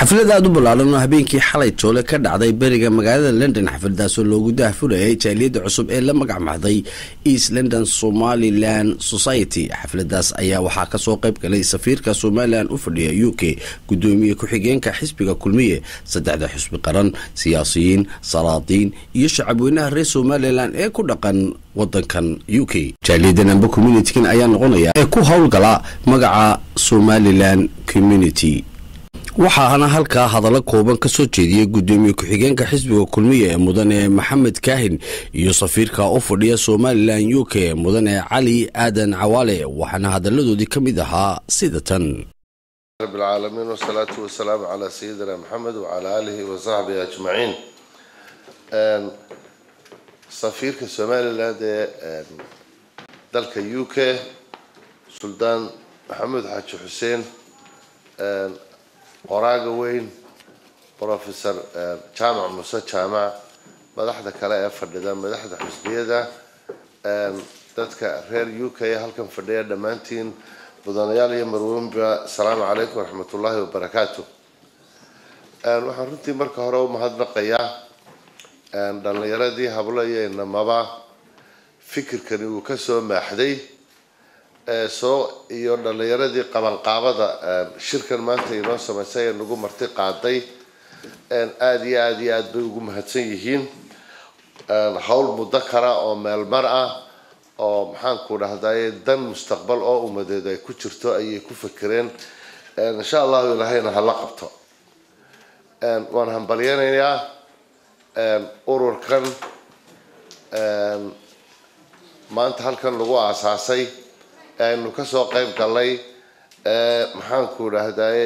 xaflad aada u ballaaran oo habeenkii xalay joole ka dhacday beriga magaalada london xafladaasoo loogu daahfurayay jaaliyadda cusub ee la magac maxday east london somalilan society xafladaas ayaa waxaa kasoo qayb galay safiirka somalilan u fadhiya u k gudoomiye ku-xigeenka xisbiga kulmiye saddexda xusbi qaran siyaasiyiin salaadiin iyo shacabweynaha reer somalilan ee ku dhaqan wadankan u k jaaliyadan amba communitigan ayaa noqonaya ee ku howlgala magaca somalilan community waxaana halkaa hadallo kooban ka soo jeediyey gudoomiye ku-xigeenka xisbiga kulmiya ee mudane maxamed kaahin iyo safiirka u fadhiya somalilan u k mudane cali aadan cawaale waxaana hadalladoodii ka mid ahaa sida tan رب العالمين والصلاة والسلام على سيدنا محمد وعلى آله وصحبه أجمعين سفيرك سوماليلاند ee dalka u k suldaan maxamed xaaji xuseen qoraaga weyn professor jaamac muse jaamac madaxda kale ee fadhida madaxda xusbiyada dadka reer u k halkan fadhiya dhammaantiin mudanayaal iyo marweynba asalaamu calaykum waraxmat ullaahi wabarakaatu waxaan runtii marka hore u mahadnaqayaa dhallinyaradii hablo iyo inamaba fikirkani uu kasoo maaxday soo iyo dhallinyaradii qabanqaabada shirkan maanta inoo samaysay ee nagu marti qaaday aada iyo aada iyo aada bay ugu mahadsan yihiin howl muddo kara oo meelmar ah oo maxaanku dhahdaye dan mustaqbal oo umadeed ay ku jirto ayay ku fekereen insha allahu ilaahayna hala qabto waan hambalyanayaa ururkan maanta halkan lagu aasaasay aynu kasoo qayb galnay maxaanku dhahdaye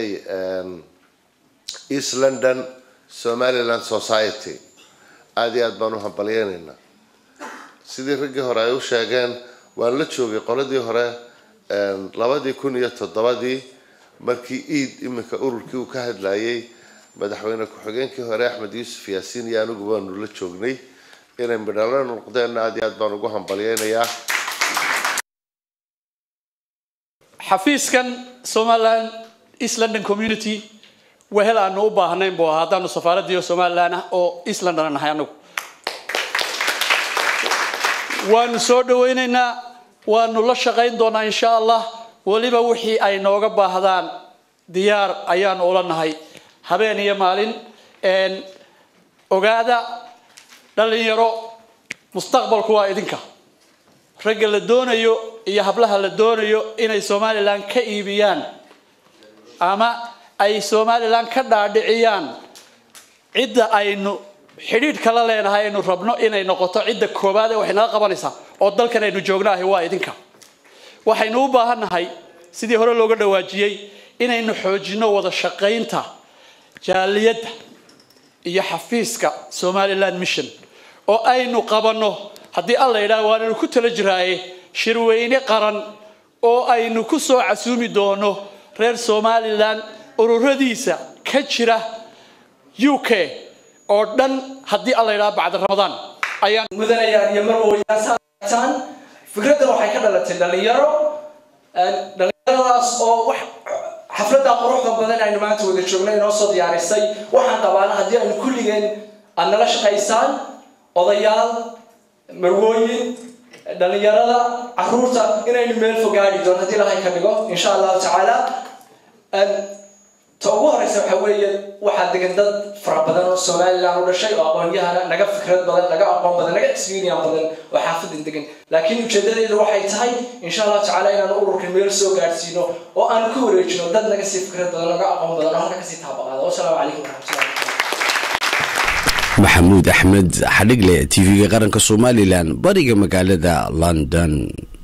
east london somaliland society aada iyo aada baan u hambalyanaynaa sidii raggii hore ay u sheegeen waan la joogay qoladii hore labadii kun iyo toddobadii markii iid iminka ururkii uu ka hadlayay madaxweyne ku-xigeenkii hore axmed yuusuf yaasiin iyo anigu baanu la joognay inay midhalo noqdeenna aada iyo aad baan ugu hambalyeynayaa xafiiskan somaliland east london community wehel aanu u baahnayn buu ahaa haddaanu safaaradiio somalilan ah oo east london nahay anagu waanu soo dhawaynaynaa waanu la shaqayn doonaa insha allah weliba wixii ay nooga baahdaan diyaar ayaanu ula nahay habeen iyo maalin ogaada dhalinyaro mustaqbalku waa idinka ragga la doonayo iyo hablaha la doonayo inay somalilan ka iibiyaan ama ay somalilan ka dhaadhiciyaan cidda aynu xidhiidh kala leenahay aynu rabno inay noqoto cidda koobaad ee waxay naga qabanaysaa oo dalkan aynu joognaahay waa idinka waxaynu u baahannahay sidii hore looga dhawaajiyey inaynu xoojino wada shaqaynta jaaliyadda iyo xafiiska somaliland mission oo aynu qabanno haddii alla yidhaah waananu ku tala jiraaye shirweyne qaran oo aynu ku soo casuumi doono reer somalilan ururadiisa ka jira u k oo dhan haddii alla yidhaha bacda ramadaan ayaan mudanayaan iyo marwayaataan fikraddan waxay ka dhalatay dhalinyaro dhalinyaradaas oo wax xafladda quruxda badan aynu maanta wada joogna inoo soo diyaarisay waxaan qabaana haddii aynu kulligeen aad nala shaqaysaan odayaal marwooyin dhalinyarada caruurta inaynu meel fogaadi doon haddii ilahay ka dhigo insha allahu tacaala ta ugu horeysa waxa weeye waxaa degan dad fara badan oo somalilan u dhashay oo aqoonyahana naga fikrad badan naga aqoon badan naga experience badan oo xaafadan degan laakiin ujeedadeedu waxay tahay insha allahu tacaala inaanu ururkan meel soo gaadhsiino oo aanu ka wareejino dad naga sii fikrad badan naga aqoon badan oo halka kasii taabaqaada wasalaamu calaykum waraxmatullahi maxamuud axmed xadhigle t v-ga qaranka somalilan bariga magaalada london